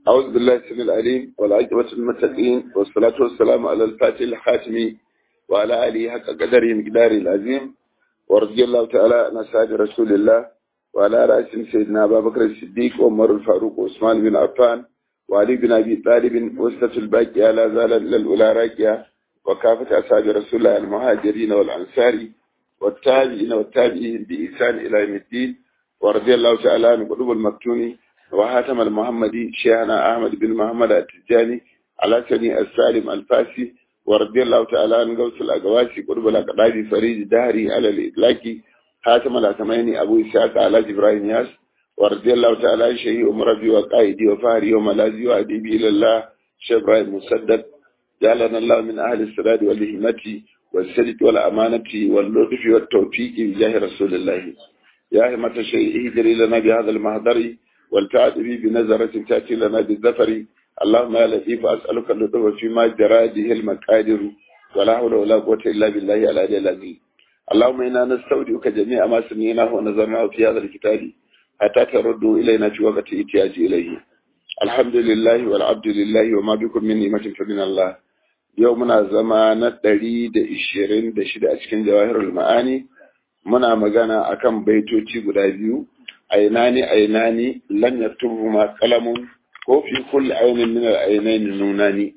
أعوذ بالله السميع العليم والعاقبة للمتقين والصلاة والسلام على الفاتح الحاتم وعلى آله حق قدره مقداره العظيم ورضي الله تعالى عن أصحاب رسول الله وعلى رأسهم سيدنا أبا بكر الصديق وعمر الفاروق وعثمان بن عفان وعلي بن أبي طالب وسطة الباقية لا زال للأولى راكية وكافة أصحاب رسول الله المهاجرين والأنصار والتابعين والتابعين بإحسان إلى يوم الدين ورضي الله تعالى عن قلوب المكتوم وهاتم المحمدي شيخنا أحمد بن محمد التجاني على سني السالم الفاسي ورضي الله تعالى عن غوث الأقواسي قلوب الأقرابي فريد دهري على الإطلاق هاتم الأتميني أبو إسحاق على إبراهيم ياس ورضي الله تعالى عن شيخ أمربي وقائدي وفهري وملازي وأديبي إلى الله شيخ إبراهيم مسدد جعلنا الله من أهل السداد والهمة والسدد والأمانة واللطف والتوفيق بجاه رسول الله يا همة الشيء اهدري لنا بهذا المهدر والتعد بي بنظرة تأتي لنا بالذفر اللهم يا لطيف أسألك اللطف فيما جرى به المقادر ولا حول ولا قوة إلا بالله العلي العظيم اللهم إنا نستودعك جميع ما سمعناه ونظرناه في هذا الكتاب حتى تردوا إلينا في وقت احتياج إليه الحمد لله والعبد لله وما بكم من نعمة فمن الله يومنا زمان دريد إشيرين دشد أشكن جواهر المعاني muna magana akan baitoci guda biyu ainani ainani lam yaktubuhuma qalamun ko fi kulli aynin min al-aynayn nunani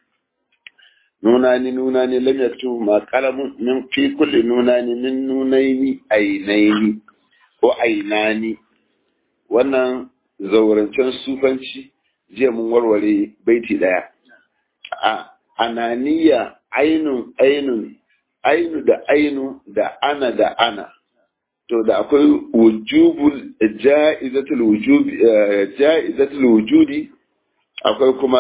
nunani nunani lam yaktubuhuma qalamun min fi kulli nunani min nunaini ainaini ko ainani wannan zaurancen sufanci jiya mun warware baiti daya a ananiya ainun ainun ainu da ainu da ana da ana to da akwai wujubul ja'izatul wujubi ja'izatul wujudi akwai kuma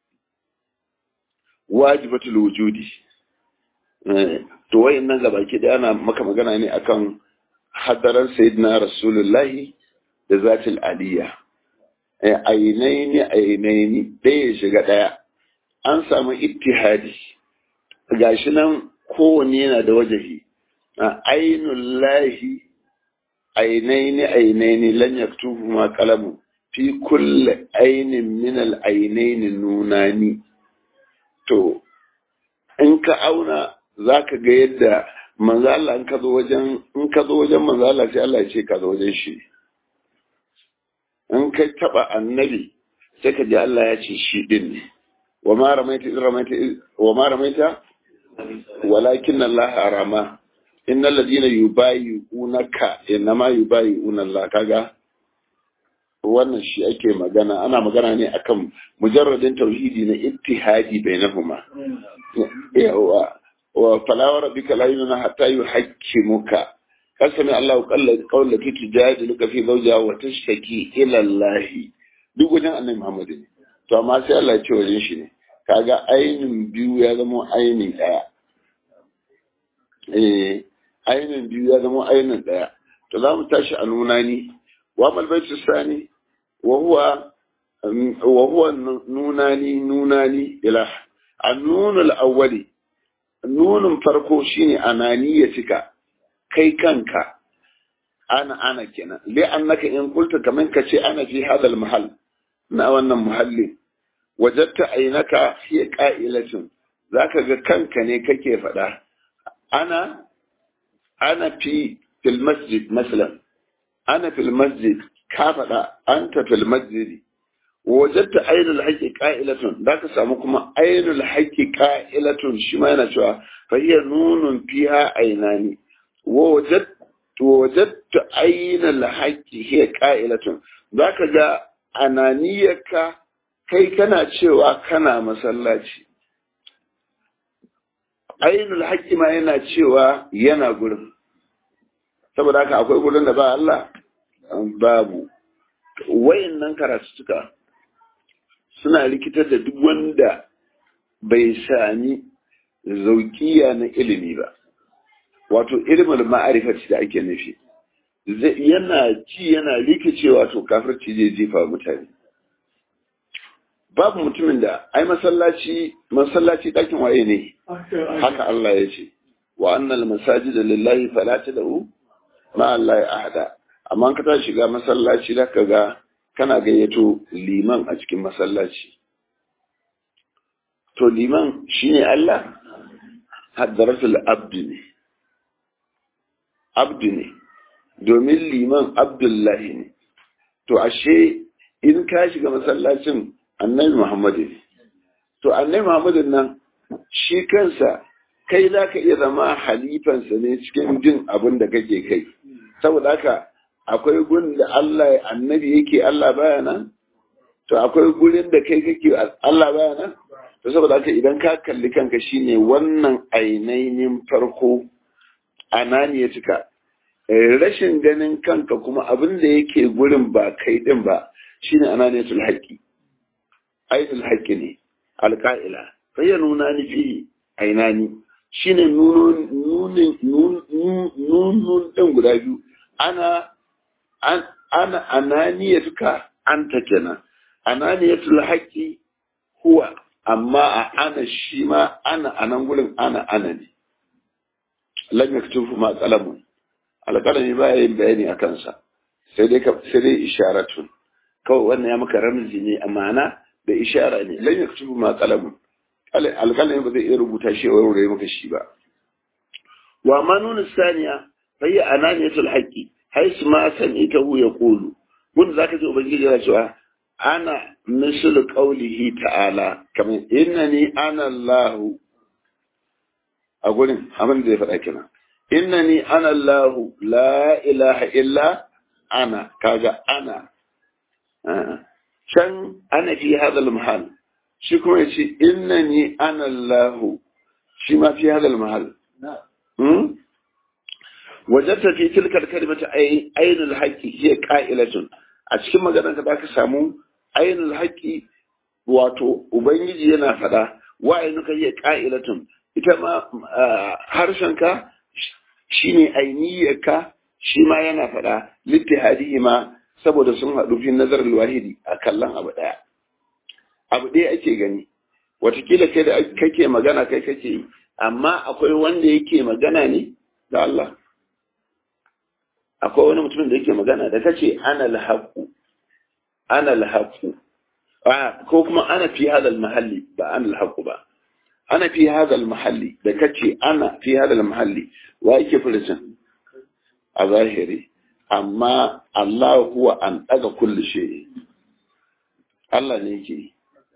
wajibatul wujudi to wayannan gabaki da ana maka magana ne akan hadaran sayyidina rasulullahi da zatul aliyya ainaini ainaini ɗaya shiga ɗaya an samu ittihadi gashi nan kowanne yana da wajahi a ainun lahi ainaini ainaini lan yaktubu ma kalamu fi kulli ainin min al ainaini nunani to in ka auna zaka ga yadda manzo Allah in ka zo wajen in ka zo wajen manzo Allah sai Allah ya ce ka zo wajen shi in ka taba annabi sai ka ji Allah ya ce shi din ne wa ma ramaita ramaita wa ma ramaita walakin Allah arama innal ladina yubayi'unaka inma yubayi'una Allah kaga wannan shi ake magana ana magana ne akan mujarradin tauhidi na ittihadi bainahuma yawa wa fala rabbika la yunna hatta yuhaqqimuka kasami Allah qalla qawla ki tujadiluka fi zawjiha wa tashtaki ila Allah duk wajen annabi Muhammad ne to amma sai Allah ya ce wajen shi ne kaga ainin biyu ya zama aini daya eh ainin biyu ya zama ainin daya to za mu tashi a nuna ni wa malbaitu sani wa huwa wa huwa nunani nunani ila annunul awwali nunun farko shine ananiyatika kai kanka ana ana kenan li annaka in qulta kaman kace ana fi hadal mahal na wannan muhalli wajatta ainaka hiya qa'ilatun zaka ga kanka ne kake faɗa ana ana fi fil masjid masalan ana fil masjid ka faɗa anta fil masjid wajatta ainul haqqi qa'ilatun zaka samu kuma ainul haqqi qa'ilatun shi ma yana cewa fa hiya nunun fiha ainani wa wajadtu wajadtu ainul haqqi hiya qa'ilatun zaka ga ananiyarka kai kana cewa kana masallaci ainul haƙƙi ma yana cewa yana gurin saboda haka akwai gurin da ba Allah babu wayannan karatuka suna rikitar da duk wanda bai sami zaukiya na ilimi ba wato ilimin ma'arifati da ake nufi yana ci yana rikicewa to kafirci zai jefa mutane babu mutumin da ai masallaci masallaci ɗakin waye ne haka Allah ya ce wa annal masajid lillahi fala tad'u ma Allah ahada amma ka ta shiga masallaci da ka ga kana gayyato liman a cikin masallaci to liman shine Allah haddaratul abdi ne abdi ne domin liman abdullahi ne to ashe in ka shiga masallacin annabi muhammadu ne to annabi muhammadu nan shi kansa kai za ka iya zama halifansa ne cikin jin abin da kake kai saboda haka akwai gun da Allah annabi yake Allah baya nan to akwai gurin da kai kake Allah baya nan to saboda haka idan ka kalli kanka shine wannan ainainin farko ananiya cika rashin ganin kanka kuma abin da yake gurin ba kai din ba shine ananiyatul haqqi ainul haqqi ne alqa'ila fa ya nuna ni fi ainani shine nunun nunin nunun din guda biyu ana ana ananiyatuka anta kenan ananiyatul haqqi huwa amma a ana shi ma ana anan gurin ana ana ne lam yaktubu ma qalamun alqalami ba yin bayani a kansa sai dai ka sai dai isharatun kawai wannan ya maka ramzi ne amana da ishara ne lam yaktubu ma qalamun alqalami ba zai iya rubuta shi wa wuri maka shi ba wa manun saniya fayi ananiyatul haqqi haisu ma sami'tahu yaqulu kun zaka ji ubangiji yana cewa ana misal qaulihi ta'ala kamar innani ana Allah a gurin abin da ya faɗa kina innani ana Allah la ilaha illa ana kaga ana can ana fi hadal mahal shi kuma yace innani ana Allah shi ma fi hadal mahal وجدت في تلك الكلمة أي أين الحق هي قائلة أتكلم مجانا كذاك سامو أين الحق wato ubangiji yana faɗa wa'ainuka hiya qa'ilatun ita ma harshenka shine ainiyarka shi ma yana faɗa littihadihi ma saboda sun haɗu fi nazar wahidi a kallon abu ɗaya abu ɗaya ake gani watakila kai da kake magana kai kake yi amma akwai wanda yake magana ne da Allah akwai wani mutumin da yake magana da kace ana alhaqu ana alhaqu ko kuma ana fi hadal mahalli ba ana alhaqu ba ana fi hadal mahalli da kace ana fi hadal mahalli wa yake furucin a zahiri amma Allah huwa an daga kulli shay Allah ne yake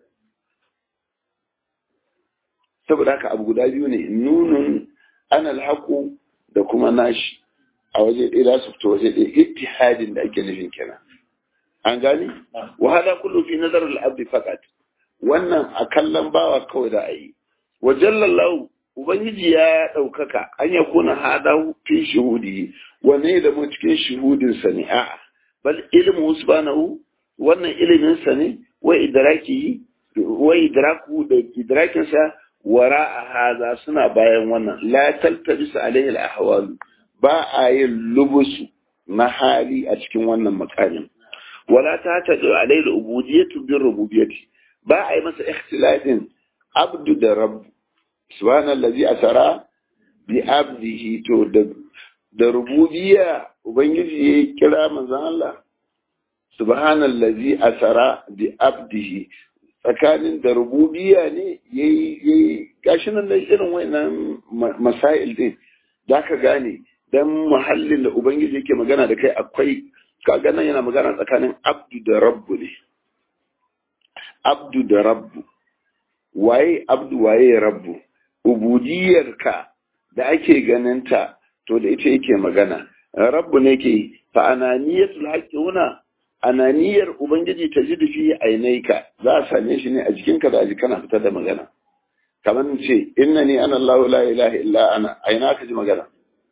saboda haka abu guda biyu ne nunun ana alhaqu da kuma nashi a waje ɗaya za su fito waje ɗaya ittihadin da ake nufin kenan an gani wa hada kullu fi nazar al-abd faqat wannan a kallon bawa kawai da ayi wa jallallahu ubangiji ya ɗaukaka an ya kuna hada fi shuhudi wanne da mu cikin shuhudin sa ne a'a bal ilmu subhanahu wannan ilimin sa ne wa idraki wa idraku da idrakin sa wara haza suna bayan wannan la taltabis alaihi al-ahwalu ba a yin lubusu na hali a cikin wannan makamin wala ta ta da alai da ubudiyatu bin rububiyati ba a yi masa ikhtilafin abdu da rabb subhanallazi asara bi abdihi to da da rububiyya ubangiji ya kira manzon Allah subhanallazi asara bi abdihi tsakanin da rububiyya ne yayi yayi gashi nan da irin wayannan masail din zaka gane dan muhallin da ubangiji yake magana da kai akwai kaga nan yana magana tsakanin abdu da rabbu ne abdu da rabbu waye abdu waye rabbu ubudiyarka da ake ganinta to da ita yake magana rabbu ne ke fa ananiyatul haqqi huna ananiyar ubangiji ta ji fi ainaika za a same shi ne a jikinka da a kana fitar da magana kamar ce innani ana Allah la ilaha illa ana aina ka ji magana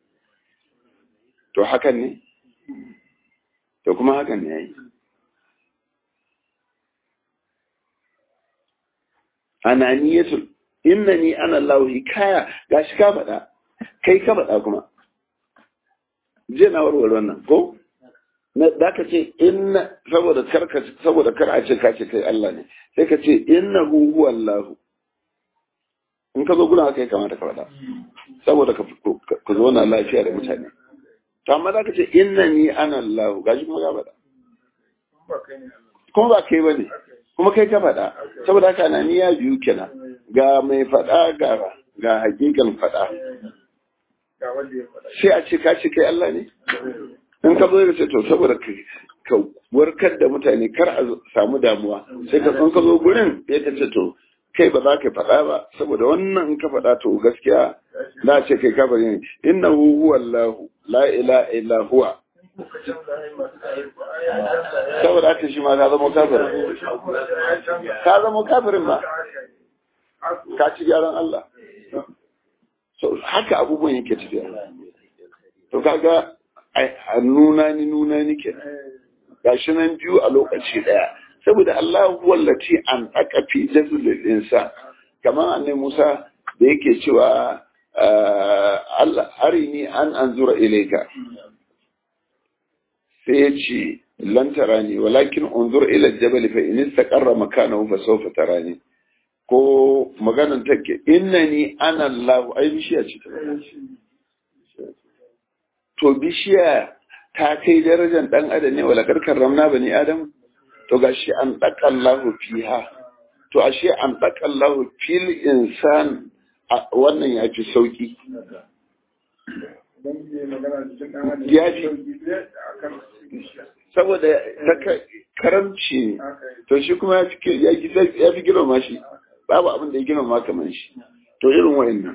to hakan ne to kuma hakan ne yayi ananiyatul innani ana Allah hikaya gashi ka faɗa kai ka faɗa kuma je na warware wannan ko na da ka ce inna saboda kar ka saboda kar a ce ka ce kai Allah ne sai ka ce innahu huwa Allah in ka zo gurin haka ya kamata ka faɗa saboda ka ka zo na lafiya da mutane to amma za ka ce innani ana Allah gashi kuma ya faɗa kuma ba kai ba ne kuma kai ka faɗa saboda haka na niyya biyu kenan ga mai faɗa ga ga hakikan faɗa sai a ce ka ce kai Allah ne in ka zo da ce to saboda ka warkar da mutane kar a samu damuwa sai ka in ka zo gurin ya ka ce to kai ba za ka faɗa ba saboda wannan in ka faɗa to gaskiya na ce kai kafiri ne innahu huwa Allah la ilaha illa huwa saboda haka shi ma ka zama kafirin ka zama kafirin ba ka ci gyaran Allah so haka abubuwan yake tafiya to kaga a nuna ni nuna ni ke gashi nan biyu a lokaci daya saboda Allah wallaci an aka fi jazulul insa kamar annabi Musa da yake cewa Allah arini an anzura ilayka sai ya ce lan tarani walakin unzur ila jabal fa in istaqarra makanahu fa sawfa tarani ko maganan take innani ana Allah ai bishiya ce to bishiya ta kai darajar dan adam ne wala karkar ramna bani adam to gashi an daka Allah fiha to ashe an daka Allah fil insan wannan ya fi sauki ya fi saboda karamci to shi kuma ya fi girma shi babu abin da ya girma kamar shi to irin wa'annan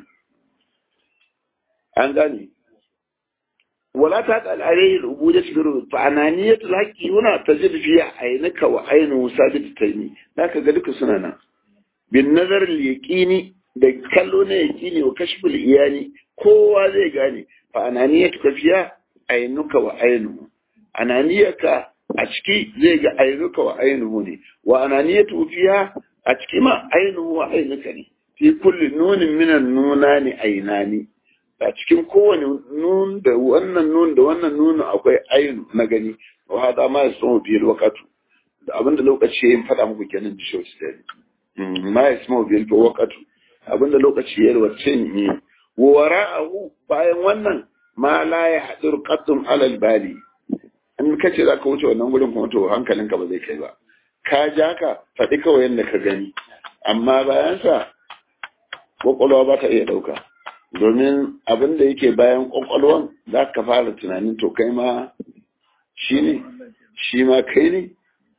an gane wala ta ta al'arai rubuta shirin fa ananiyatul haqqi huna tajid fi aynaka wa aynu sabit taymi zaka ga duka suna nan bin nazar al yaqini da kallo na yaqini wa kashful iyani kowa zai gane fa ananiyatu fiya aynuka wa aynu ananiyaka a ciki zai ga aynuka wa aynuhu ne wa ananiyatu fiya a ciki ma aynuhu wa aynuka ne fi kulli nunin minan nuna ne ainani a cikin kowane nun da wannan nun da wannan nun akwai ainu na gani wa hada ma yasmu bil waqtu da abinda lokaci ya faɗa muku kenan da shi sai ma yasmu bil waqtu abinda lokaci ya wace ne wa wara'ahu bayan wannan ma la yahdur qaddum alal bali in kace za ka wuce wannan gurin kuma to hankalinka ba zai kai ba ka ja ka faɗi kawai yadda ka gani amma bayan sa kwakwalwa ba ta iya ɗauka domin abin da yake bayan kwakwalwan za ka fara tunanin to kai ma shi ne shi ma kai ne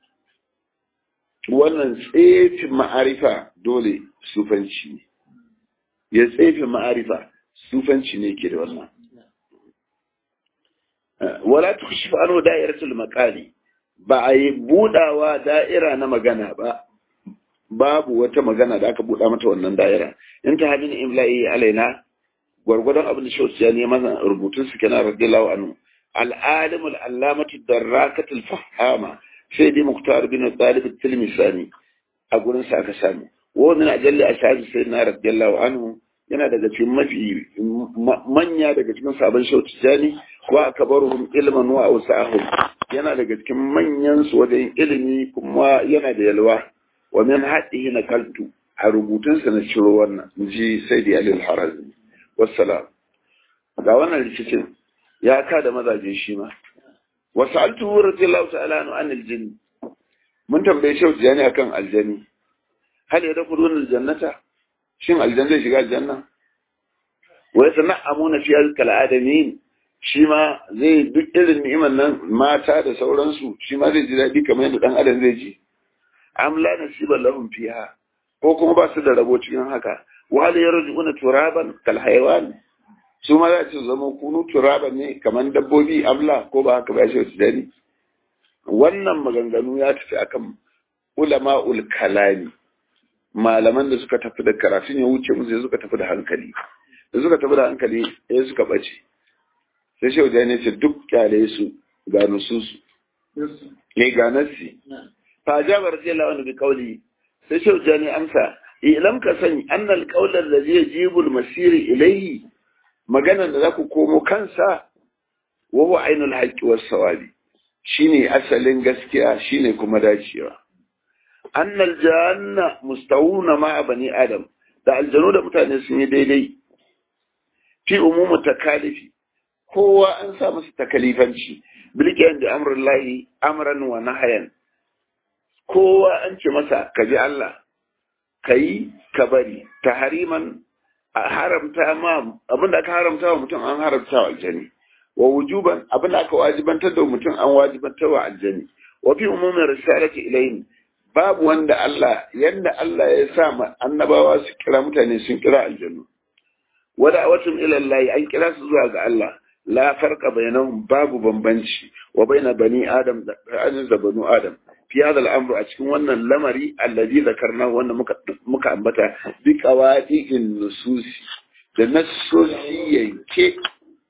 wannan tsefi ma'arifa dole sufanci ne ya tsefi ma'arifa sufanci ne ke da wannan wala tukshif anhu da'iratul maqali ba a yi budawa da'ira na magana ba babu wata magana da aka buɗa mata wannan da'ira in ta hadin imla'i alaina gwargwadon abin da shauci ya neman rubutun su kenan radiyallahu anhu al-alim al-allamatu darrakat al-fahama sai dai muktar bin talib at-tilmisani a gurin sa aka samu wa min ajalli ashabi sayyidina radiyallahu anhu yana daga cikin mafi manya daga cikin sabon shauci jani wa akbaruhum ilman wa awsahum yana daga cikin manyan su wajen ilimi kuma yana da yalwa wa min haddihi nakaltu a rubutunsa na ciro wannan ji sai da alil harazmi wassalam ga wannan rikicin ya ka da mazaje shi ma wa sa'altu radiyallahu ta'ala anhu an aljin mun tambaye shi jani akan aljani hal ya dakhulun aljannata shin aljanna zai shiga aljanna wa yasana'amuna fi al adamin shi ma zai duk irin ni'imar nan mata da sauransu shi ma zai ji daɗi kamar yadda ɗan adam zai ji am la nasiba lahum fiha ko kuma ba su da rabo cikin haka wa hal yarjuna turaban kal hayawan su ma za su zama kunu turaban ne kamar dabbobi amla ko ba haka ba shi su dani wannan maganganu ya tafi akan ulama'ul kalami malaman da suka tafi da karatun ya wuce musu suka tafi da hankali da suka tafi da hankali ya suka bace sai shehu ne ce duk kyale su ga nususu ne ga nassi fa jabar radiyallahu anhu bi qawli sai shehu ne amsa ilam ka sani annal qawla allazi yajibu al-masir ilayhi maganan da zaku komo kansa wa huwa ainul haqqi was sawabi shine asalin gaskiya shine kuma dacewa annal janna mustawuna ma bani adam da aljanu da mutane sun yi daidai fi umumu takalifi kowa an sa masa takalifanci bilkiyan da amrun lahi amran wa nahayan kowa an ce masa ka ji Allah ka yi ka bari ta hariman a haramta ma abin da aka haramta wa mutum an haramta wa aljani wa wujuban abin da aka wajibantar da mutum an wajibantar wa aljani wa fi umumin risalati ilayhim babu wanda Allah yanda Allah ya sa ma annabawa su kira mutane sun kira aljanu wa da'watun ila Allah an kira su zuwa ga Allah la farqa bainahum babu bambanci wa baina bani adam da da banu adam fi hada al'amru a cikin wannan lamari alladhi zakarna wanda muka muka ambata bi qawadi'in nususi da nassosi yanke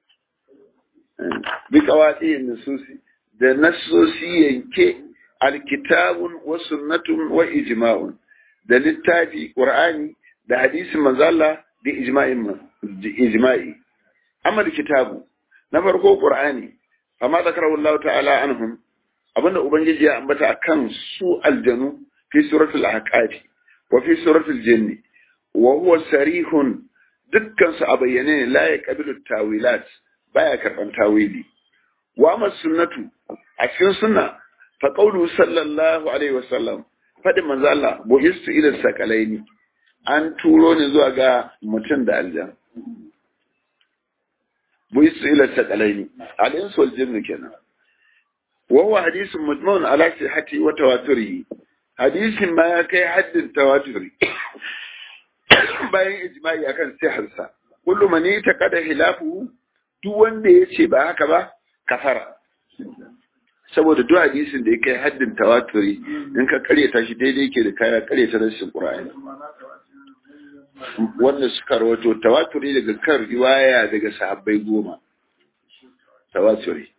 bi qawadi'in nususi da nassosi yanke alkitabun wa sunnatun wa ijma'un da littafi qur'ani da hadisin manzo Allah da ijma'in ijma'i amma da kitabu na farko qur'ani amma zakarahu Allah ta'ala anhum abinda ubangiji ya ambata akan su aljanu fi suratul ahqaf wa fi suratul jinni wa huwa sarihun dukkan su a bayyane ne la yaqbilu tawilat baya karban tawili wa amma sunnatu a cikin sunna fa qawlu sallallahu alaihi wasallam fadin manzo Allah buhistu ila sakalaini an turo ni zuwa ga mutum da aljan buhistu ila sakalaini al-insu wal jinnu kenan وهو حديث مجمع على صحته وتواتره حديث ما كي حد التواتر bayan ijma'i akan siharsa kullu man yataqada hilafu duk wanda yace ba haka ba kafara saboda duk hadisin da yake haddin tawaturi in ka karyata shi daidai yake da kaya karyata rashin qur'ani wanda suka rawato tawaturi daga kan riwaya daga sahabbai goma tawaturi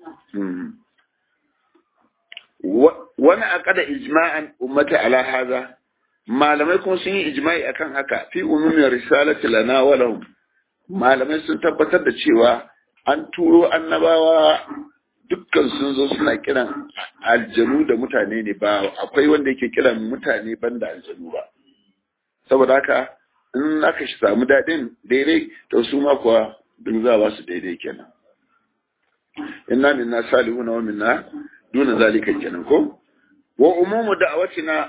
wani aqada ijma'an ummata ala hadha malamai kuma sun yi ijma'i akan haka fi umumin risalati lana wa lahum malamai sun tabbatar da cewa an turo annabawa dukkan sun zo suna kiran aljanu da mutane ne ba akwai wanda yake kiran mutane banda aljanu ba saboda haka in aka shi samu daɗin daidai to su ma kuwa duk za ba su daidai kenan inna minna salihuna wa minna duna zalika kenan ko wa umumu da'awatina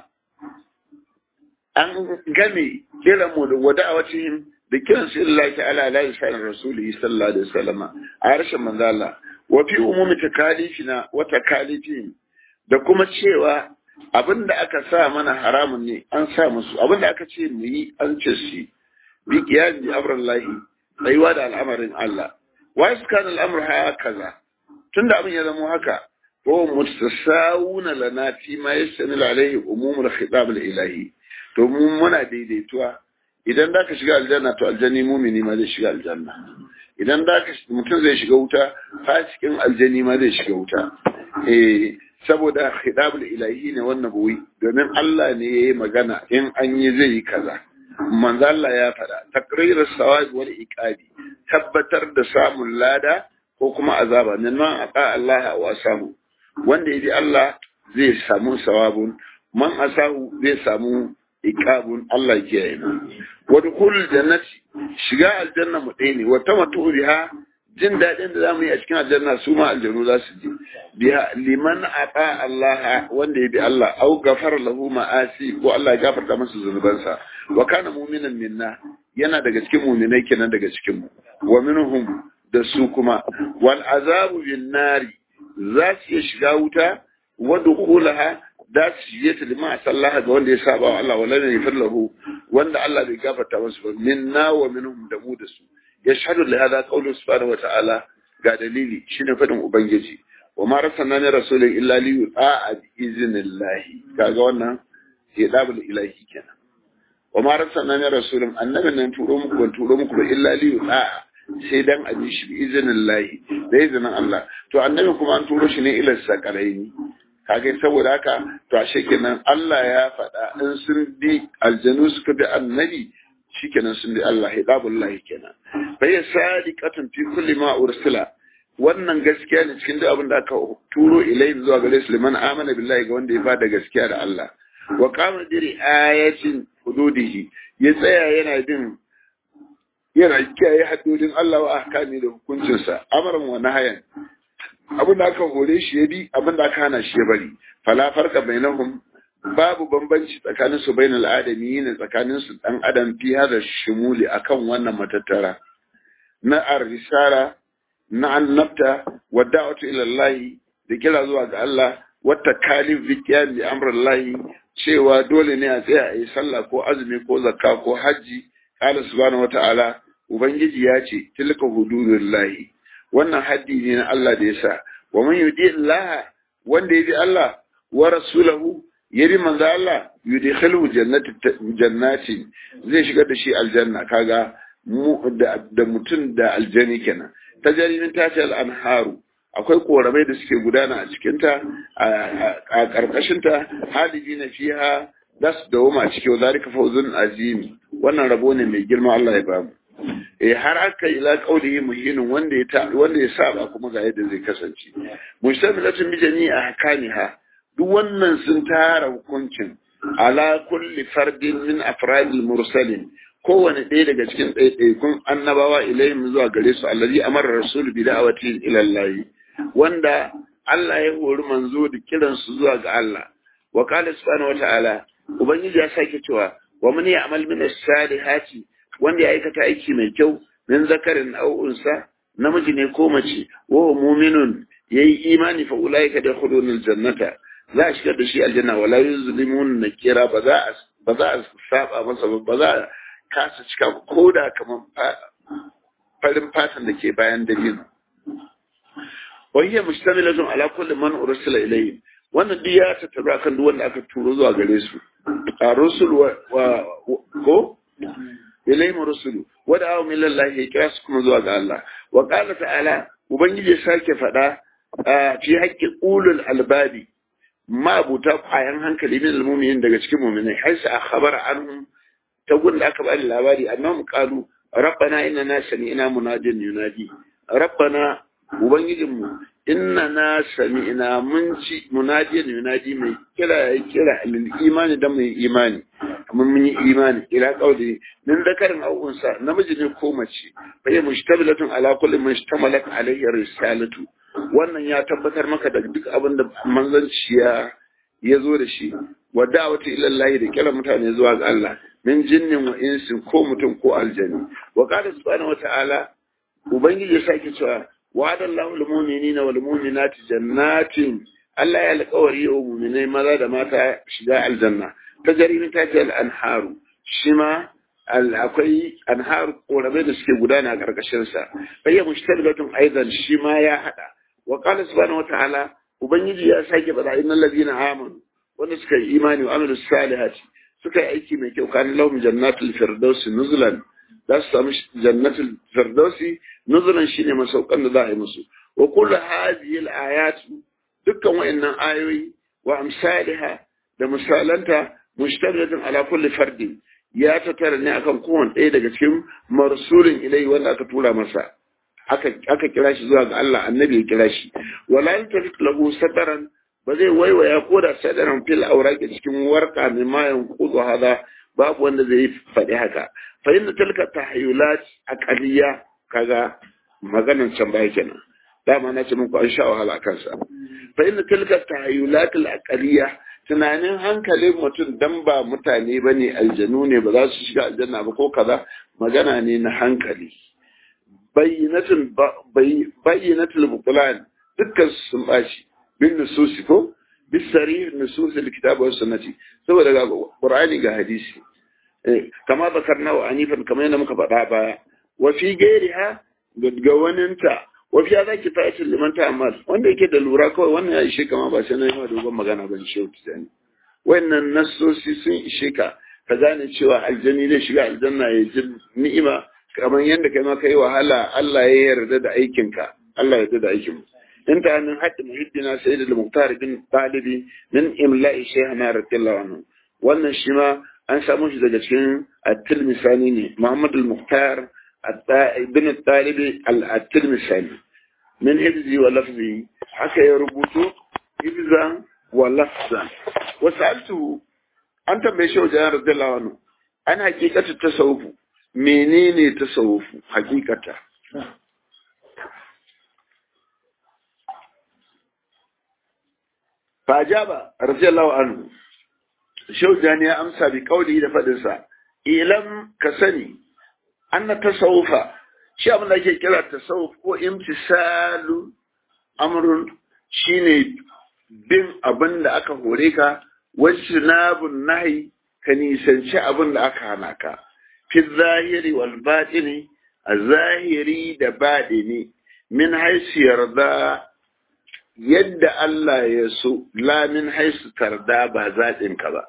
an game kiran mu da wada'awatihim da kiran su illahi ta'ala la ilaha rasulihi sallallahu alaihi wasallam a harshen manzo Allah wa fi umumi takalifina wa takalifihim da kuma cewa abinda aka sa mana haramun ne an sa musu abinda aka ce mu yi an ce su bi qiyam bi amrillahi tsayuwa da al'amarin Allah wa iskan al'amr hakaza tunda abin ya zama haka ko mutasawuna lana fi ma yastanil alaihi umumul khitab al-ilahi to mu muna daidaituwa idan da ka shiga aljanna to aljanni mumini ma zai shiga aljanna idan da ka mutum zai shiga wuta fasikin aljanni ma zai shiga wuta eh saboda khidabul ilahi ne wannan buwi domin Allah ne yayi magana in an yi zai yi kaza manzo Allah ya faɗa taqrirus sawab wal iqabi tabbatar da samun lada ko kuma azaba nan aqa Allah wa samu wanda ya bi Allah zai samu sawabun man asahu zai samu iqabun Allah ke yi wa dukhul jannati shiga aljanna mu ɗaya ne wa tamatu biha jin daɗin da zamu yi a cikin aljanna su ma aljanu za su ji biha liman ata Allah wanda ya bi Allah au gafara lahu ma'asi ko Allah ya gafarta masa zunubansa wa kana mu'minan minna yana daga cikin mu'minai kenan daga cikin mu wa minhum da su kuma wal azabu bin nari za su iya shiga wuta wa dukhulaha da su shige ta lima sallaha ga wanda ya saba wa Allah wala ne lahu wanda Allah bai gafarta masa ba minna wa minhum da mu da su yashhadu li hada qawlu subhanahu wa ta'ala ga dalili shine fadin ubangiji wa ma rasulna ne rasulun illa li yu'a bi iznillahi kaga wannan hidabul ilahi kenan wa ma rasulna ne rasulun annabin nan turo muku ban turo muku ba illa li yu'a sai dan a bi shi bi iznillahi da izinin Allah to annabi kuma an turo shi ne ila sakalaini kage saboda haka to ashe kenan Allah ya faɗa in sun bi aljanu suka bi annabi shikenan sun bi Allah hidabullahi kenan fa ya sadiqatun fi kulli ma ursila wannan gaskiya ne cikin duk abin da aka turo ilayhi zuwa gare su liman amana billahi ga wanda ya bada gaskiya da Allah wa qama diri ayatin hududihi ya tsaya yana bin yana kiyaye haddodin Allah wa ahkami da hukuncinsa amaran wa nahayan abin da aka hore shi ya bi abin da aka hana shi ya bari fala farka bainahum babu bambanci tsakanin su bainal adami ne tsakanin su dan adam fi hada shumuli akan wannan matattara na ar-risala na annabta wa da'watu ila Allah da kira zuwa ga Allah wata kalif bi qiyam bi amrillahi cewa dole ne a tsaya a yi sallah ko azumi ko zakka ko hajji qala subhanahu wata'ala ubangiji ya ce tilka hududullahi wannan haddi ne na Allah da yasa wa man yudi Allah wanda ya bi Allah wa rasulahu ya bi manzo Allah yudkhilu jannati jannati zai shigar da shi aljanna kaga mu da mutum da aljani kenan tajarimin tace al-anharu akwai koramai da suke gudana a cikinta a ƙarƙashinta haliji na fiha za su dawoma a cikin zalika fawzun azimi wannan rabo ne mai girma Allah ya bamu eh har aka ila qaulihi muhinin wanda ya wanda ya saba kuma ga yadda zai kasance mustamilatun bi jami'a ahkamiha duk wannan sun tara hukuncin ala kulli fardin min afradil mursalin kowane ɗaya daga cikin ɗaiɗaikun annabawa ilayhim zuwa gare su allazi amara rasul bi da'awati ila Allah wanda Allah ya hori manzo da kiran su zuwa ga Allah wa qala subhanahu wata'ala ubangiji ya sake cewa wa man ya'mal min as-salihati wanda ya aikata aiki mai kyau min zakarin aw unsa namiji ne ko mace wa mu'minun yayi imani fa ulaika yadkhuluna al-jannata za a shigar da shi aljanna wala yuzlimun nakira ba za a ba za a saba masa ba za a kasa cika ko da kamar farin fatan da ke bayan dalilin wahiyar mustamilatun ala kulli man ursila ilayhi wannan duk ya tattaru akan duk wanda aka turo zuwa gare su a rusul wa ko ilayhim rusulu wa da'a min lillahi ya kira su kuma zuwa ga Allah wa qala ta'ala ubangiji ya sake faɗa fi haqqi ulul albabi ma buta kwayan hankali min almu'minin daga cikin mu'minai har sa akhbara anhum ta gun da aka bani labari annahum qalu rabbana innana sami'na munadin yunadi rabbana ubangijinmu innana sami'na mun ci munadin yunadi mai kira ya kira lil imani da mai imani mun mun yi imani ila qauli min zakarin aw unsa namiji ne ko mace fa ya mushtabilatun ala kulli mushtamalat alayhi risalatu wannan ya tabbatar maka da duk abin da manzanci ya ya zo da shi wa da'wati ila Allah da kira mutane zuwa ga Allah min jinnin wa insin ko mutum ko aljani wa qala subhanahu wata'ala ubangiji ya sake cewa wa'ada Allahu lil mu'minina wal mu'minati jannatin Allah ya alƙawari wa mu'minai maza da mata shiga aljanna ta jarimin ta ce al-anharu shi ma akwai anharu korabe da suke gudana a ƙarƙashin sa bayya mushtaribatun aidan shi ma ya hada wa qala subhanahu wata'ala ubangiji ya sake bada innal ladina amanu wanda suka yi imani wa amilus salihati suka yi aiki mai kyau kan lahum jannatul firdausi nuzulan za su samu jannatul firdausi nuzulan shine masaukan da za a yi musu wa kullu hadhihi al-ayat dukkan wayannan ayoyi wa amsalha da misalanta mushtamilatun ala kulli fardin ya tattara ne akan kowane ɗaya daga cikin marsulin ilai wanda aka tura masa aka aka kira shi zuwa ga Allah annabi ya kira shi wala yantafik lahu sadaran ba zai waiwaya ko da sadaran fil auraki cikin warka mai mayan kudu hada babu wanda zai faɗi haka fa inna tilka tahayyulat aqaliya kaga maganan can baya kenan dama na ce muku an sha wahala kansa fa inna tilka tahayyulat al aqaliya tunanin hankalin mutum dan ba mutane bane aljanu ne ba za su shiga aljanna ba ko kaza magana ne na hankali bayyinatul bayyinatul buqlan dukkan sun bashi bin nususi ko bisari nususi alkitab wa sunnati saboda ga qur'ani ga hadisi kama bakarna wa anifan kamar yadda muka faɗa baya wa fi gairiha ga waninta wa fi hadha kifayatul liman ta'ammal wanda yake da lura kawai wannan ya ishe kama ba sai na yi dogon magana ban shi tani wannan nasosi sun ishe ka ka gane cewa aljanni zai shiga aljanna ya ji ni'ima kamar yadda kai ma kai wahala Allah ya yarda da aikinka Allah ya yarda da aikin انتهى من حد محدنا سيد المختار بن طالبي من إملاء شيخنا رضي الله عنه wannan shi ma an samu shi daga cikin at-tilmisani ne Muhammad al-Mukhtar bin Talibi al-Tilmisani min hifzi wa lafzi haka ya rubuto hifzan wa lafzan wa sa'altu an tambaye shi wajen radiyallahu anhu an hakikatu tasawufu menene tasawufu hakikata فأجاب رضي الله عنه shaujani ya amsa bi kauli da faɗinsa ilam ka sani anna tasawufa shi abin da ake kira tasawuf ko imtisalu amrun shine bin abin da aka hore ka wacce nabun nahi ka nisanci abin da aka hana ka fi zahiri wal batini a zahiri da baɗini min haisu yarda yadda Allah ya so la min haisu tarda ba zaɗinka ba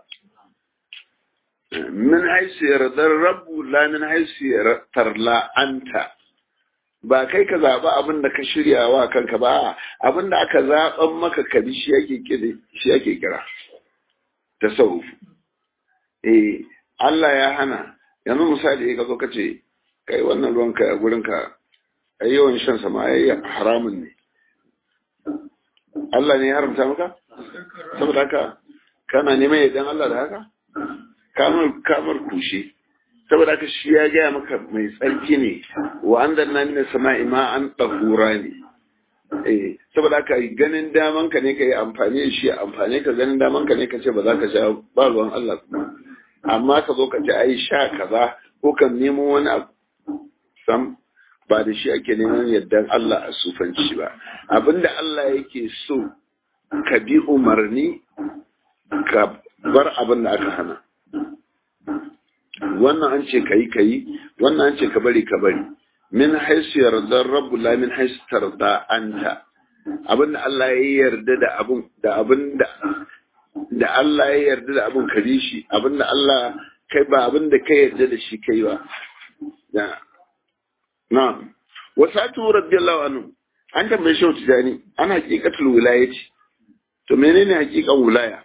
min haisu yardar rabu la min haisu tarla anta ba kai ka zaɓi abin da ka shirya wa kanka ba abin da aka zaɓan maka ka bi shi ake kira shi ake kira tasawuf eh Allah ya hana yanzu misali ka zo ka ce kai wannan ruwan ka a gurin ka ai yawan shan sa ma ai haramun ne Allah ne ya haramta maka saboda haka kana neman yaddan Allah da haka kamar kamar kushe saboda haka shi ya gaya maka mai tsarki ne wa an danna mina sama'i ma an ɗahura ne eh saboda haka ganin daman ka ne ka yi amfani da shi amfani ka ganin daman ka ne ka ce ba za ka sha ba ruwan Allah kuma amma ka zo ka ce ai sha kaza ko kan nemo wani abu sam ba da shi ake neman yardan Allah a sufanci ba abinda Allah yake so ka bi umarni ka bar abin da aka hana wannan an ce kayi kayi wannan an ce ka bari ka bari min haisu yardar rabbu la min haisu tarda anta abin da Allah ya yarda da abun da abin da da Allah ya yarda da abun ka bi shi abin da Allah kai ba abin da kai yarda da shi kai ba da na'am wasatu radiyallahu anhu an tambaye shi tijani ana haqiqatul wilayati to menene haqiqan wilaya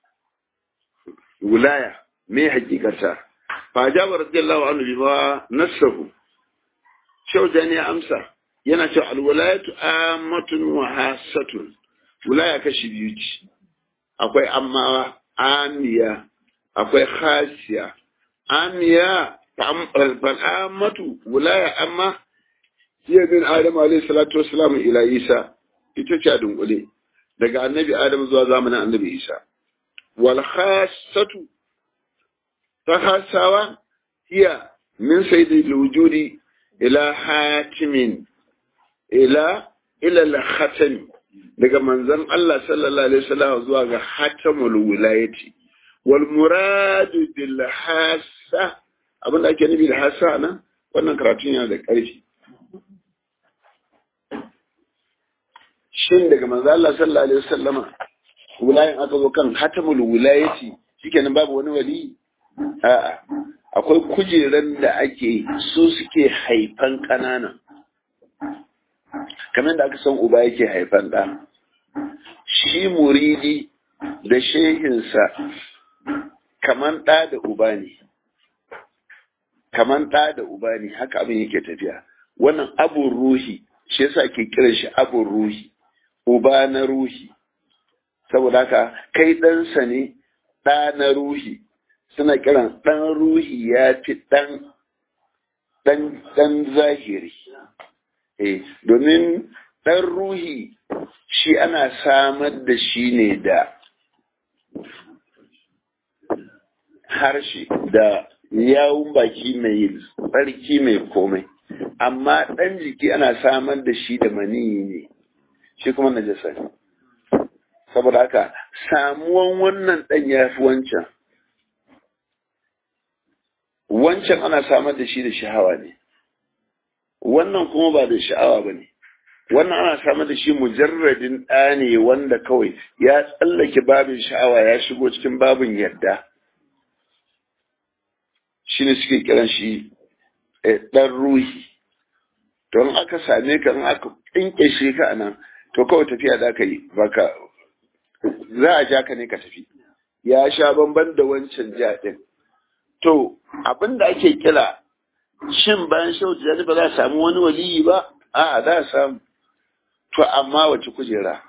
wilaya me haqiqata fa jaba radiyallahu anhu bima nasahu shaujani ya amsa yana cewa alwilayatu ammatun wa hasatun wilaya kashi biyu ce akwai amma amiya akwai khasiya amiya fal'amatu wilaya amma hiya bin adam alayhi salatu wassalam ila isa ita ce a dunkule daga annabi adam zuwa zamanin annabi isa wal khassatu ta khasawa hiya min sayyidil wujudi ila hatimin ila ila al khatam daga manzon Allah sallallahu alaihi wasallam zuwa ga hatamul wilayati wal muradu bil hassa abin da ake nufi da hassa nan wannan karatun yana da ƙarfi shin daga manzo Allah sallallahu alaihi wasallama wilayin aka zo kan hatamul wilayati shikenan babu wani wali a'a akwai kujeran da ake su suke haifan ƙanana kamar da aka san uba yake haifan ɗa shi muridi da shehinsa kaman ɗa da uba ne kaman ɗa da uba ne haka abin yake tafiya wannan abun ruhi shi yasa ke kiran shi abun ruhi uba na ruhi saboda haka kai ɗansa ne ɗa na ruhi suna kiran ɗan ruhi ya fi ɗan ɗan zahiri eh domin ɗan ruhi shi ana samar da shi ne da harshe da yawun baki mai tsarki mai komai amma ɗan jiki ana samar da shi da maniyi ne shi kuma najasa ne saboda haka samuwan wannan ɗan ya fi wancan wancan ana samar da shi da sha'awa ne wannan kuma ba da sha'awa ba ne wannan ana samar da shi mujarradin ɗa ne wanda kawai ya tsallake babin sha'awa ya shigo cikin babin yadda shi ne suke kiran shi ɗan ruhi don aka same ka in aka ƙinƙeshe ka a nan to kawai tafiya da ka yi baka za a ja ka ne ka tafi ya sha bamban da wancan jaɗin to abin da ake kira shin bayan shautu ya ba za a samu wani waliyi ba a za a samu to amma wace kujera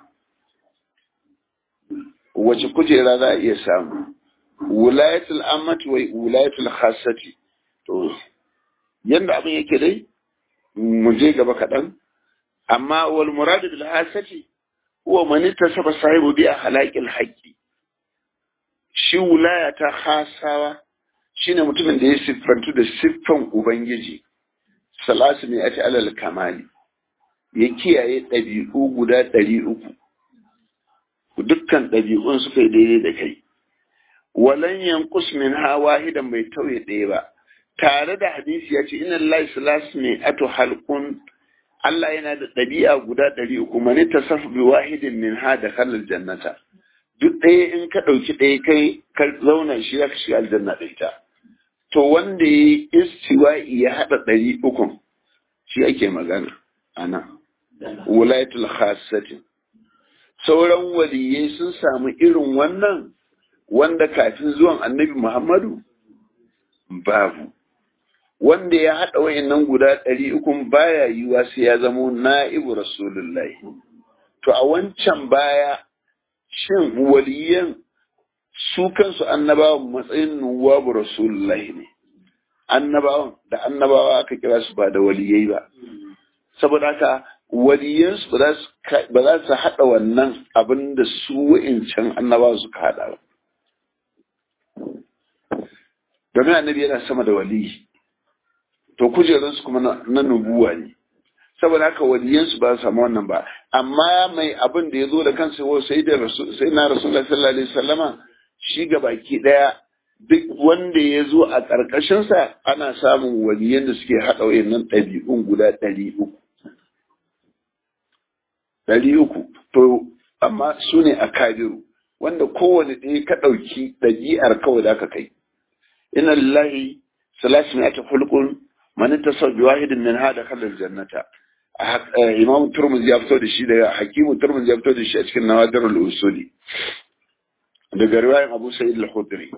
wace kujera za a iya samu wulayatul ammati wa wulayatul khassati to yanda abin yake dai mu je gaba kaɗan amma wal muradu bil hasati huwa man ittasaba sahibu bi akhlaqil haqqi shi wulaya ta hasawa shine mutumin da ya siffantu da siffan ubangiji salasu ne ati alal kamali ya kiyaye ɗabi'u guda ɗari uku dukkan ɗabi'un suka yi daidai da kai walan yankus min ha wahidan bai tauye ɗaya ba tare da hadisi ya ce inna lillahi salasu ne ato halkun Allah yana da ɗabi'a guda ɗari uku mani tasaf bi wahidin min ha da kalal jannata duk ɗaya in ka ɗauki ɗaya kai ka zauna shi ya shiga aljanna da ita to wanda ya yi istiwa'i ya haɗa ɗari ukun shi ake magana a nan wulayatul khassatin sauran waliyai sun samu irin wannan wanda kafin zuwan annabi muhammadu babu wanda ya haɗa wayannan guda ɗari ukun baya yiwa sai ya zamo na'ibu rasulullahi to a wancan baya shin waliyan su kansu annabawan matsayin nuwabu rasulullahi ne annabawan da annabawa aka kira su ba da waliyai ba saboda haka waliyansu ba za su haɗa wannan abin da su wa'incan annabawa suka haɗa ba domin annabi yana sama da waliyi to kujerunsu kuma na nubuwa ne saboda haka waliyansu ba su samu wannan ba amma mai abin da ya zo da kansa sai da sai na rasulullah sallallahu alaihi wasallama shi ga baki daya duk wanda ya zo a ƙarƙashinsa ana samun waliyan da suke haɗa wayannan ɗabi'un guda ɗari uku. Ɗari uku, to, amma su ne a kabiru, wanda kowane ɗaya ka ɗauki ɗabi'ar kawai da ka kai. Ina lillahi salasu ne ta hulkun mani ta sau bi wahidin min hada kalar jannata. Imam Turmuz ya fito da shi daga Hakimu Turmuz ya fito da shi a cikin Nawadarul Usuli. Daga riwayan Abu Sa'id al-Khudri.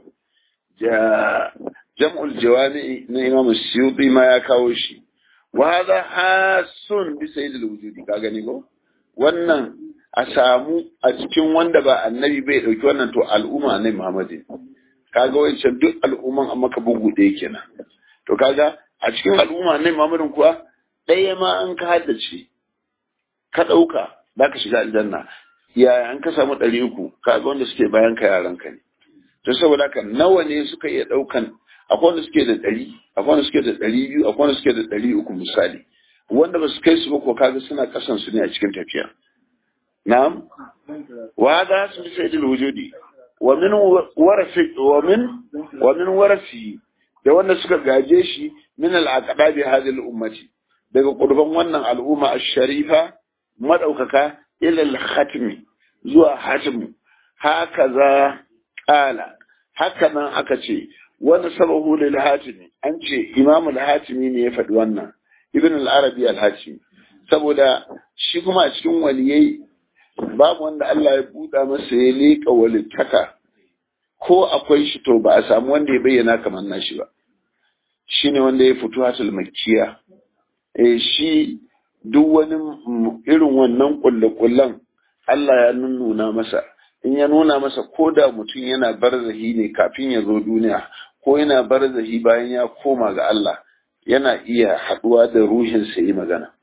jam'ul jawami na imam suyuti ma ya kawo shi wa hadha hasun bi sayyidil wujudi ka gani ko wannan a samu a cikin wanda ba annabi bai dauki wannan to al'umma ne muhammadin kaga wancan duk al'umman amma ka bugu ɗaya kenan to kaga a cikin al'umma ne muhammadin kuwa ɗaya ma an ka haddace ka ɗauka za ka shiga aljanna yaya an ka samu ɗari uku kaga wanda suke bayan ka yaran ka ne to saboda haka nawa ne suka iya ɗaukan akwai wanda suke da ɗari akwai wanda suke da ɗari biyu akwai wanda suke da ɗari uku misali wanda ba su kai su ba ko kaga suna ƙasan su ne a cikin tafiya na'am wa ga su bi sayyidul wujudi wa min warasi wa min wa min warasi da wanda suka gaje shi min al-aqdabi hadhihi al-ummati daga kurban wannan al'umma ash-sharifa madaukaka ila al-khatmi zuwa hatmu hakaza Ƙala, haka nan aka ce, wani sabahu lil hatimi, an ce Imam al-Hatimi ne ya faɗi wannan, Ibn al-Arabi al-Hatimi, saboda shi kuma a cikin waliyai babu wanda Allah ya buɗa masa ya leƙa walittaka, ko akwai shi to ba a samu wanda ya bayyana kamar nashi ba. Shi ne wanda ya fito hatul makiya, e shi duk wani irin wannan ƙulle-ƙullen Allah ya nunnuna masa. in ya nuna masa ko da mutum yana barzahi ne kafin ya zo duniya ko yana barzahi bayan ya koma ga Allah yana iya haɗuwa da ruhinsa yi magana.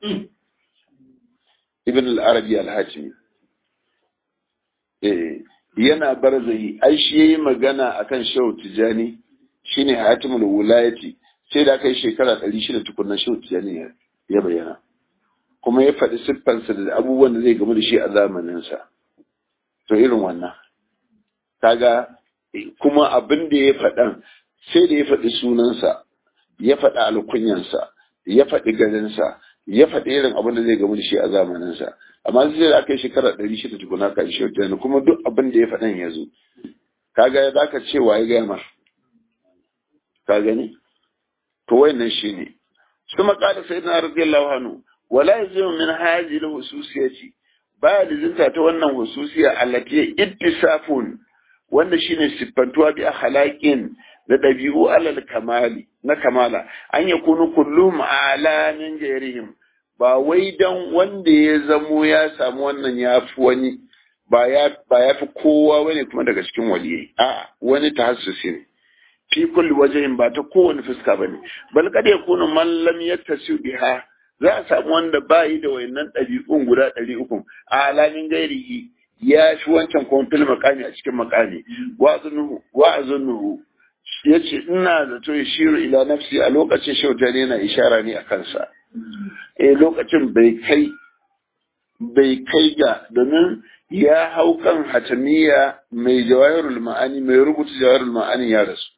Ibn al-Arabi al-Hajimi. yana barzahi, ai shi yayi magana akan Shehu Tijani shine Hatimul Wulayati sai da kai shekara ɗari shida tukunna Shehu Tijani ya bayyana. Kuma ya faɗi siffansa da abubuwan da zai gamu da shi a zamaninsa. to irin wannan kaga kuma abin da ya faɗan sai da ya faɗi sunansa ya faɗi alkunyansa ya faɗi garinsa ya faɗi irin abin da zai gamu da shi a zamaninsa amma sai da aka yi shekara ɗari shida tukuna ka shi wata kuma duk abin da ya faɗan ya zo kaga za ka ce wa ya gaya mar ka gani to wayannan shi ne kuma ƙara sai na radiyallahu anhu wala yazimu min hadhihi al-hususiyati baya lizinta ta wannan hususiya allati ittisafun wanda shine siffantuwa bi akhlaqin da dabi'u alal kamali na kamala an yakunu kullum ala min gairihim ba wai dan wanda ya zamo ya samu wannan ya fi wani ba ya ba ya fi kowa bane kuma daga cikin waliyai a wani tahassusi ne fi kulli wajhin ba ta kowane fuska bane bal kad yakunu man lam yattasi biha za a samu wanda ba yi da wayannan ɗabi'un guda ɗari uku a alamin gairihi ya shi wancan kuma fil makami a cikin makami wa'azunuhu ya ce ina zato ya shiru ila nafsi a lokacin shauta ne na ishara ne a kansa eh lokacin bai kai bai kai ga domin ya hau kan hatamiya mai jawahirul ma'ani mai rubuta jawahirul ma'ani ya rasu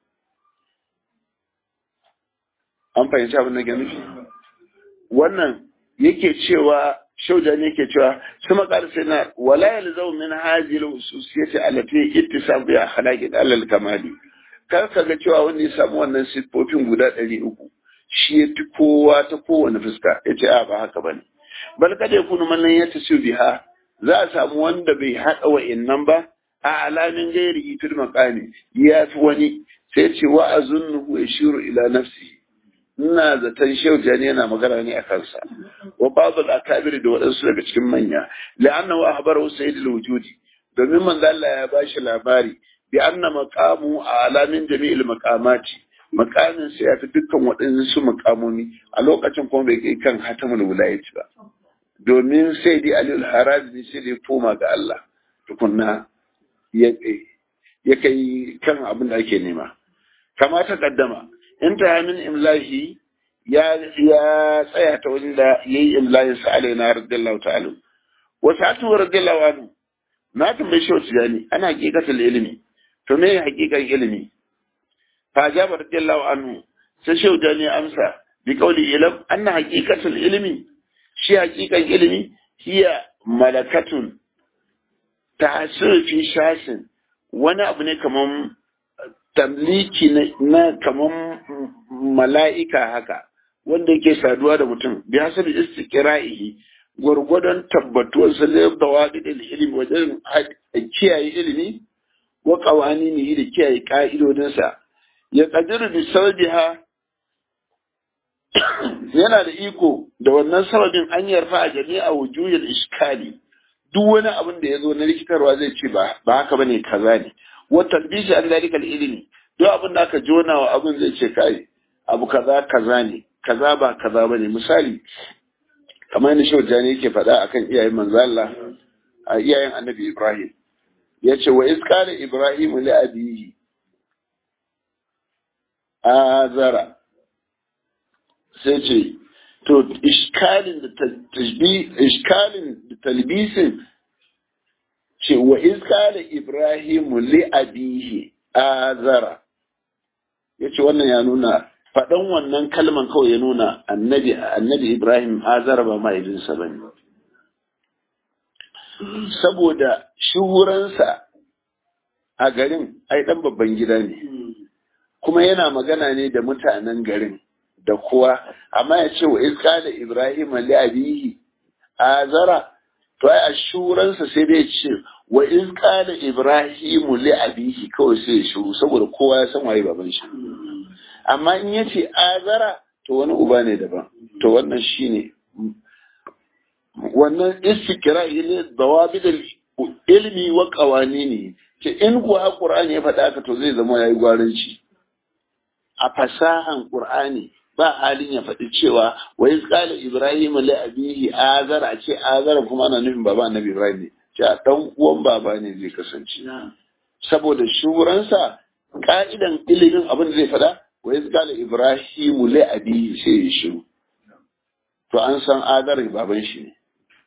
an fahimci abin da ke nufi wannan yake cewa shauja ne yake cewa su makar sai na wala yalzau min hazil ususiyati allati ittisab bi akhlaqi alal kamali kar ka ga cewa wanda ya samu wannan siffofin guda ɗari uku shi ya fi kowa ta kowane fuska ya ce a ba haka ba ne bal kada ya kunu mallan ya tasiru biha za a samu wanda bai haɗa wa'innan ba a alamin gairi fil maqami ya fi wani sai ce wa azunnuhu yashiru ila nafsihi ina zaton shehu jani yana magana ne a kansa wa ba'dul akabir da waɗansu daga cikin manya la'annahu ahbarahu sayyidul wujudi domin manzo Allah ya bashi labari bi anna maqamu alamin jami'il maqamati maqamin sa ya fi dukkan waɗansu maqamomi a lokacin kuma bai kai kan hatamul wilayati ba domin sai dai alil harazi sai dai koma ga Allah tukunna ya kai kan abin da ake nema kama ta kaddama inta min imlahi ya ya tsaya ta wani da yayi imlahin sa alaina radiyallahu ta'ala wa sa'atu radiyallahu anhu na tambaye shi wata gani ana hakikatul ilimi to me hakikan ilimi fa jaba radiyallahu anhu sai shi jani amsa bi qawli ilam anna haqiqatul ilmi shi hakikan ilimi hiya malakatun ta'asir fi shasin wani abu ne kaman tamliki na kaman mala'ika haka wanda yake saduwa da mutum bi hasabi istiqra'ihi gwargwadon tabbatuwar sa da bawadil ilimi wajen kiyaye ilimi wa qawaninihi da kiyaye ka'idodin sa ya qadiru bi sababiha yana da iko da wannan sababin an yarfa a jami'a wujuyul iskali duk wani abin da ya zo na rikitarwa zai ce ba ba haka bane kaza ne wa talbisi an dalika ilimi duk abin da aka jona wa abin zai ce kai abu kaza kaza ne kaza ba kaza bane misali kamar ni shehu jani yake faɗa akan iyayen manzo Allah a iyayen annabi Ibrahim yace wa isqala ibrahim li abihi azara sai ce to iskalin da tajbi iskalin da talbisin ce wa iskala ibrahim li abihi azara yace wannan ya nuna faɗan wannan kalman kawai ya nuna annabi annabi ibrahim azara ba mahaifinsa bane saboda shuhuransa a garin ai dan babban gida ne kuma yana magana ne da mutanen garin da kuwa amma ya ce wa iska da ibrahim li abihi azara to ai ashuransa sai dai ce wa iska da ibrahim li abihi kawai sai ya shuru saboda kowa ya san waye baban shi amma in ya ce azara to wani uba ne daban to wannan shine wannan istikra ne dawabid ilmi wa qawanini ce in kuwa qur'ani ya faɗa haka to zai zama yayi gwaranci a fasahan qur'ani ba halin ya faɗi cewa wa iz qala ibrahim li abihi azara a ce azara kuma ana nufin baba annabi ibrahim ne ce a dan uwan baba ne zai kasance saboda shuransa ka'idan ilimin abin da zai faɗa wa iz qala ibrahim li abihi sai ya shiru to an san azara baban shi ne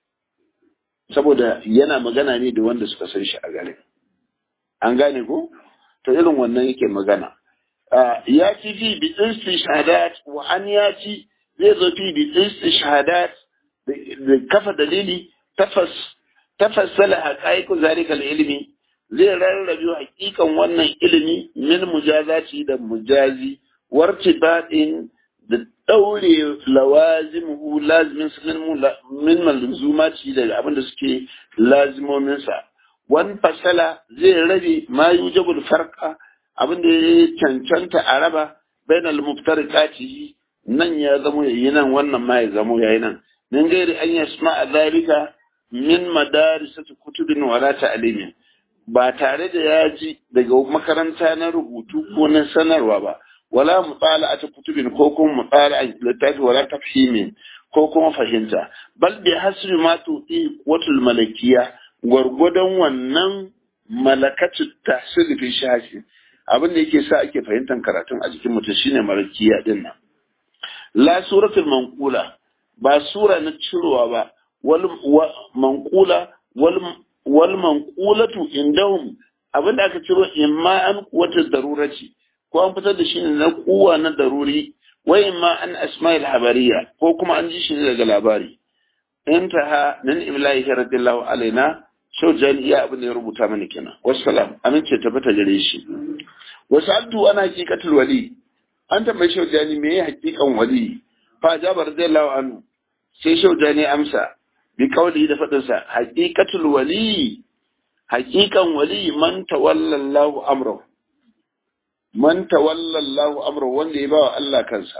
saboda yana magana ne da wanda suka san shi a garin an gane ko to irin wannan yake magana ya ci fi bi shahadat wa an ya ci zai zo fi bi shahadat da kafa dalili tafassala haqaiqu zalikal ilmi zai rarrabe hakikan wannan ilimi min mujazati da mujazi wartibatin da daure lawazimuhu lazimin min malzumati da abinda suke lazimomin sa wan fasala zai rabe ma yujabul farqa abin da ya cancanta a raba bainal muftarikati nan ya zamo yayi nan wannan ma ya zamo yayi nan min gairi an yasma a zalika min madarisati kutubin wala ta'limin ba tare da ya ji daga makaranta na rubutu ko na sanarwa ba wala mutala'ati kutubin ko kuma mutala'a littafi wala tafhimin ko kuma fahimta bal bi hasbi ma tuti watul malakiya gwargwadon wannan malakatu tahsil fi shashi abin da yake sa ake fahimtar karatun a jikin mutum shine marakiya din nan la suratul manqula ba sura na cirowa ba wal manqula wal wal manqulatu indahum abin da aka ciro imma an wata darurati ko an fitar da shi ne na kuwa na daruri wa imma an asma'il habariya ko kuma an ji shi ne daga labari intaha min imlahi radiyallahu alaina shau jani iya abin da ya rubuta mana kenan wassalam amince ta fita gare shi wasu abdu ana hakikatul wali an tambayi shau jani me ya hakikan wali fa jabar radiyallahu anhu sai shau jani amsa bi kauli da fadin sa hakikatul wali hakikan wali man tawallallahu amrahu man tawallallahu amrahu wanda ya bawa Allah kansa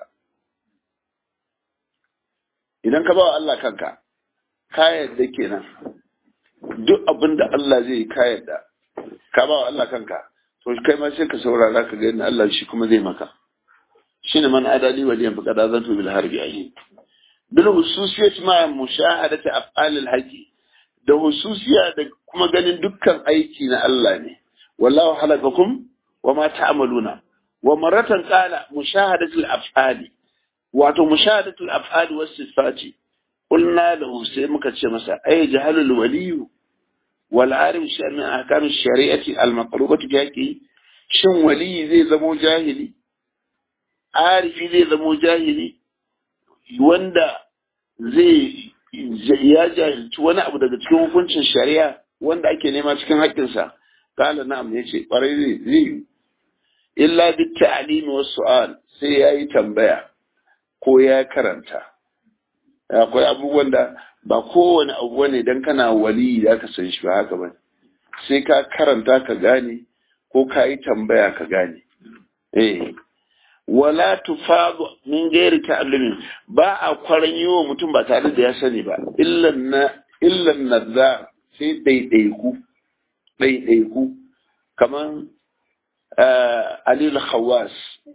idan ka bawa Allah kanka ka yadda kenan duk abin da Allah zai yi ka yadda ka bawa Allah kanka to kai ma sai ka saurara ka ga yadda Allah shi kuma zai maka shine man adali waliyan faqad azantu bil harbi ayi bil hususiyat ma mushahadati af'al al haqi da hususiya da kuma ganin dukkan aiki na Allah ne wallahu halakakum wa ma ta'maluna wa maratan qala mushahadatu al af'ali wato mushahadatu al af'ali was sifati qulna lahu sai muka ce masa ay jahalul waliyu wal arim shi min ahkam shari'ati al maqlubati bi haqi shin wali zai zamo jahili arifi zai zamo jahili wanda zai ya jahilci wani abu daga cikin hukuncin shari'a wanda ake nema cikin haƙƙinsa kala na'am ya ce ƙwarai zai yi illa bi ta'limi was su'al sai ya yi tambaya ko ya karanta akwai abubuwan da ba kowane abu ne dan kana wali da ka san shi ba haka ba sai ka karanta ka gane ko ka yi tambaya ka gane eh wala tufadu min gairi ta'allumin ba a kwaran yi wa mutum ba tare da ya sani ba illan na illan nazar sai ɗaiɗaiku ɗaiɗaiku kaman alil khawas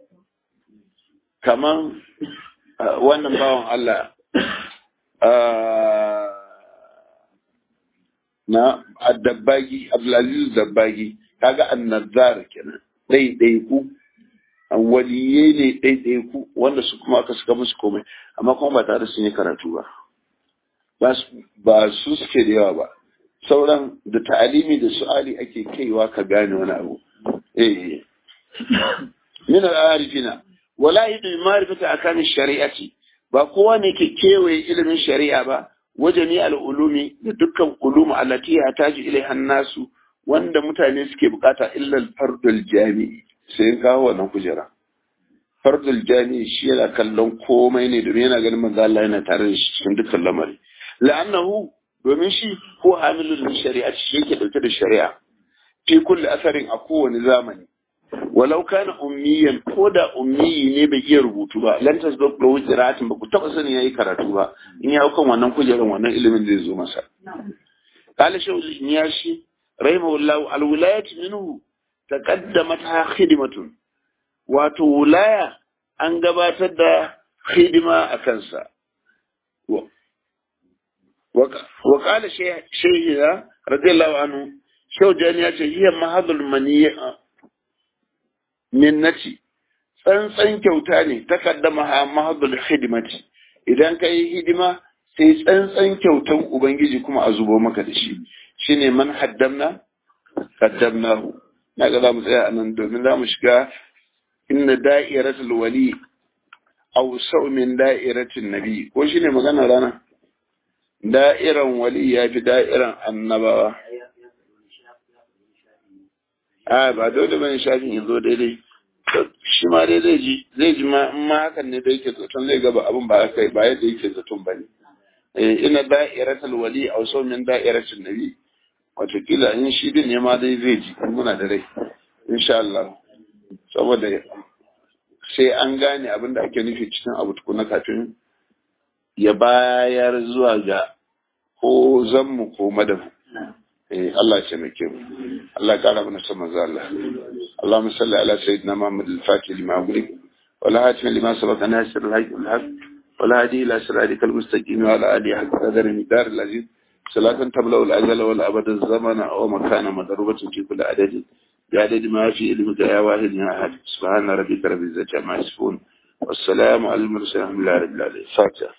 kaman wannan bawan Allah na addabbagi abdulaziz dabbagi kaga annazar kenan ɗaiɗaiku waliyai ne ɗaiɗaiku wanda su kuma aka suka musu komai amma kuma ba tare sun yi karatu ba ba su suke da yawa ba sauran da ta'alimi da su'ali ake kaiwa ka gane wani abu eh min al-arifina wala yadu ma'rifata akamin shari'ati ba kowa ne ke kewaye ilimin shari'a ba wajeni al-ulumi da dukkan ulum allati yataji ilaiha nasu wanda mutane suke bukata illa al-fardul jami'i sai in kawo wannan kujera fardul jani shi yana kallon komai ne domin yana ganin manzo Allah yana tare da shi cikin dukkan lamari la'annahu domin shi ko hamilul shari'a shi yake dauke da shari'a fi kulli asarin a kowane zamani walau kana ummiyan ko da ummiyi ne bai iya rubutu ba lan tasbaq lahu qira'atin ba ku taba sani yayi karatu ba in ya kan wannan kujeran wannan ilimin zai zo masa qala shaykh al-niyashi rahimahullahu al-wilayatu minhu taqaddamat khidmatun wato wulaya an gabatar da hidima a kansa wa qala shaykhina radiyallahu anhu shawjani ya ce hiya mahadul maniya minnati tsantsan kyauta ne takaddama ha mahadul khidmati idan ka yi hidima sai tsantsan kyautan ubangiji kuma a zubo maka da shi shine man haddamna qaddamnahu na ga za mu tsaya a nan domin za mu shiga inna da'iratul wali aw min da'iratin nabi ko shine magana rana da'iran wali ya fi da'iran annabawa a ba dole bane shafin yanzu daidai shi ma dai zai ji zai ji ma in ma hakan ne da yake zaton zai gaba abin ba haka ba yadda yake zaton bane eh ina da'iratul wali aw min da'iratin nabi watakila in shi din ne ma dai zai ji muna da rai insha Allah saboda sai an gane abin da ake nufi cikin abu tukuna kafin ya bayar zuwa ga ko zanmu ko madafu eh Allah ya taimake mu Allah ya kara mana sama za Allah Allahumma salli ala sayyidina Muhammad al-Fatih lima ughliq wa la hatim lima sabaqa nasir al-haqq wal haq wa la hadi ila siratikal mustaqim wa ala alihi haqqa qadri midar al-aziz صلاة تبلغ الأجل والأبد الزمن أو مكان مضروبة في كل عدد بعدد ما في علمك يا واحد يا أحد سبحان ربك رب العزة عما يصفون والسلام على المرسلين الحمد لله رب العالمين فاتحة